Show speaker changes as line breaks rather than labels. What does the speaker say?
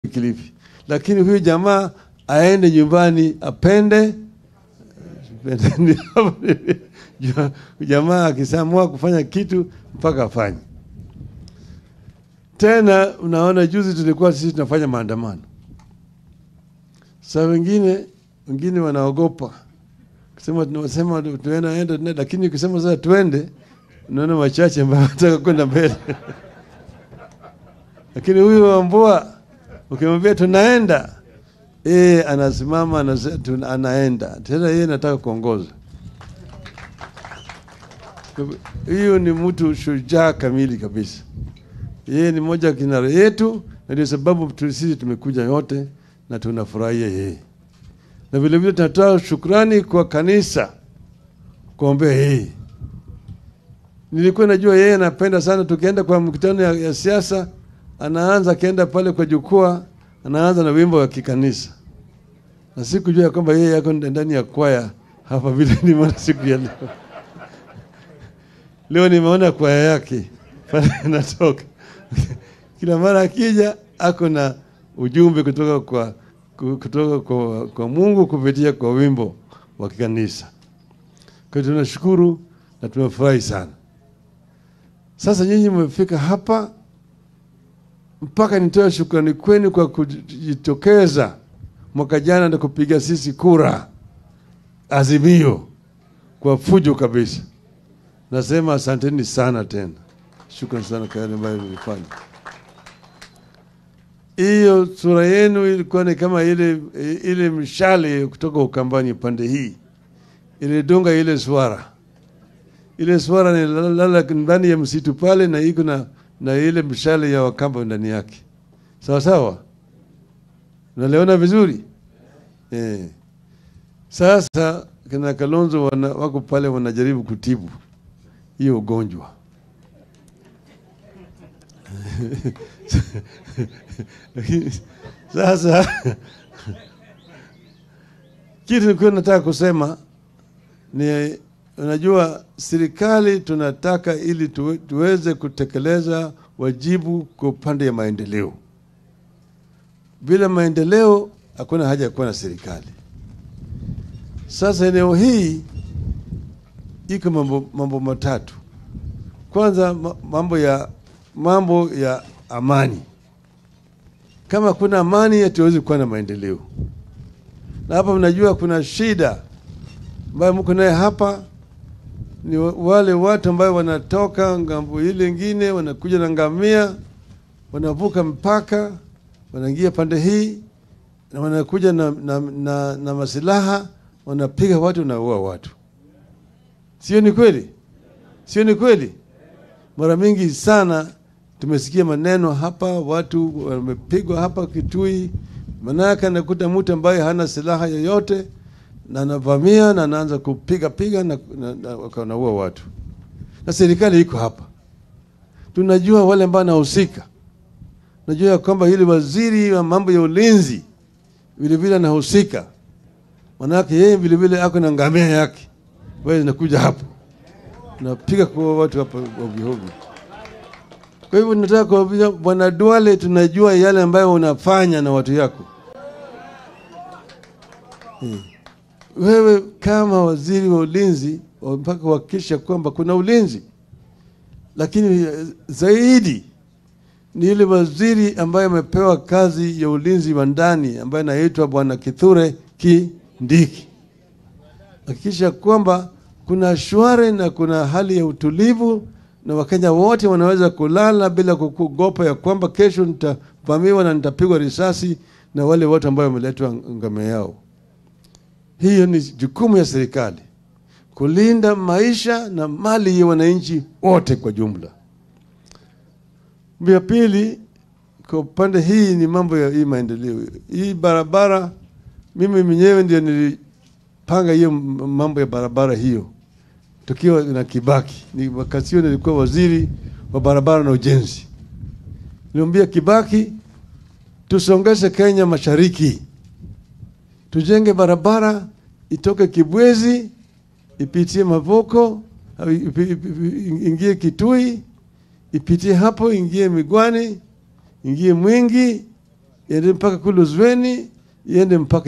Kilifi, lakini huyu jamaa aende nyumbani apende jamaa akisamua kufanya kitu mpaka afanye. Tena unaona, juzi tulikuwa sisi tunafanya maandamano, saa wengine wengine wanaogopa kusema, tunasema tunaenda, lakini ukisema sasa tuende, unaona wachache ambao wanataka kwenda mbele lakini huyu Wambua ukimwambia tunaenda, yeye anasimama anasema anaenda tena, yeye anataka kuongoza. Hiyo ni mtu shujaa kamili kabisa. Yeye ni moja kinara yetu, na ndio sababu sisi tumekuja yote na tunafurahia yeye, na vilevile tunatoa shukrani kwa kanisa kuombea yeye. Nilikuwa najua yeye anapenda sana, tukienda kwa mkutano ya, ya siasa anaanza akienda pale kwa jukwaa, anaanza na wimbo wa kikanisa, na sikujua ya kwamba yeye yako ndani ya kwaya hapa vile nimeona siku ya leo. Leo nimeona kwaya yake pale inatoka kila mara akija, ako na ujumbe kutoka kwa kutoka kwa, kwa Mungu kupitia kwa wimbo wa kikanisa. Kwa hiyo tunashukuru na tumefurahi sana. Sasa nyinyi mmefika hapa mpaka nitoe shukrani kwenu kwa kujitokeza mwaka jana na kupiga sisi kura Azimio kwa fujo kabisa. Nasema asanteni sana tena, shukrani sana kwa yale ambayo nilifanya. Hiyo sura yenu ilikuwa ni kama ile ile mshale kutoka Ukambani pande hii ilidunga ile swara. Ile swara ni lala ndani ya msitu pale na iko na na ile mshale ya Wakamba ndani yake, sawa sawa, naliona vizuri eh. Sasa kina Kalonzo wana, wako pale wanajaribu kutibu hiyo ugonjwa sasa kitu nilikuwa nataka kusema ni Unajua, serikali tunataka ili tuwe, tuweze kutekeleza wajibu kwa upande ya maendeleo. Bila maendeleo hakuna haja ya kuwa na serikali. Sasa eneo hii iko mambo, mambo matatu. Kwanza mambo ya mambo ya amani. Kama kuna amani, hatuwezi kuwa na maendeleo. Na hapa mnajua kuna shida ambayo mko naye hapa ni wale watu ambao wanatoka ngambo ile ingine wanakuja na ngamia, wanavuka mpaka, wanaingia pande hii na wanakuja na, na, na, na masilaha, wanapiga watu, wanaua watu. Sio ni kweli? Sio ni kweli? Mara mingi sana tumesikia maneno hapa, watu wamepigwa hapa Kitui, manake anakuta mtu ambaye hana silaha yoyote na anavamia na anaanza kupiga piga na, na, na wanaua watu, na serikali iko hapa. Tunajua wale ambao anahusika, najua ya kwamba yule waziri wa mambo ya ulinzi vilevile anahusika, manake yeye vilevile ako na ngamia yake ambayo zinakuja hapo napiga kwa watu hapa ovyoovyo. Kwa hivyo nataka kuambia Bwana Duale, tunajua yale ambayo unafanya na watu yako hmm. Wewe kama waziri wa ulinzi mpaka kuhakikisha kwamba kuna ulinzi, lakini zaidi ni yule waziri ambaye amepewa kazi ya ulinzi wa ndani ambaye anaitwa Bwana Kithure Kindiki. Hakikisha kwamba kuna shwari na kuna hali ya utulivu na Wakenya wote wanaweza kulala bila kuogopa ya kwamba kesho nitavamiwa na nitapigwa risasi na wale watu ambao wameletwa ngome yao. Hiyo ni jukumu ya serikali kulinda maisha na mali ya wananchi wote kwa jumla. Ya pili, kwa upande hii ni mambo ya hii maendeleo. Hii barabara, mimi mwenyewe ndio nilipanga hiyo mambo ya barabara hiyo tukiwa na Kibaki. Ni wakati hiyo nilikuwa waziri wa barabara na ujenzi. Nilimwambia Kibaki, tusongeshe Kenya mashariki tujenge barabara itoke Kibwezi ipitie Mavoko ingie Kitui ipitie hapo ingie Migwani ingie Mwingi iende mpaka kule Uzweni, iende mpaka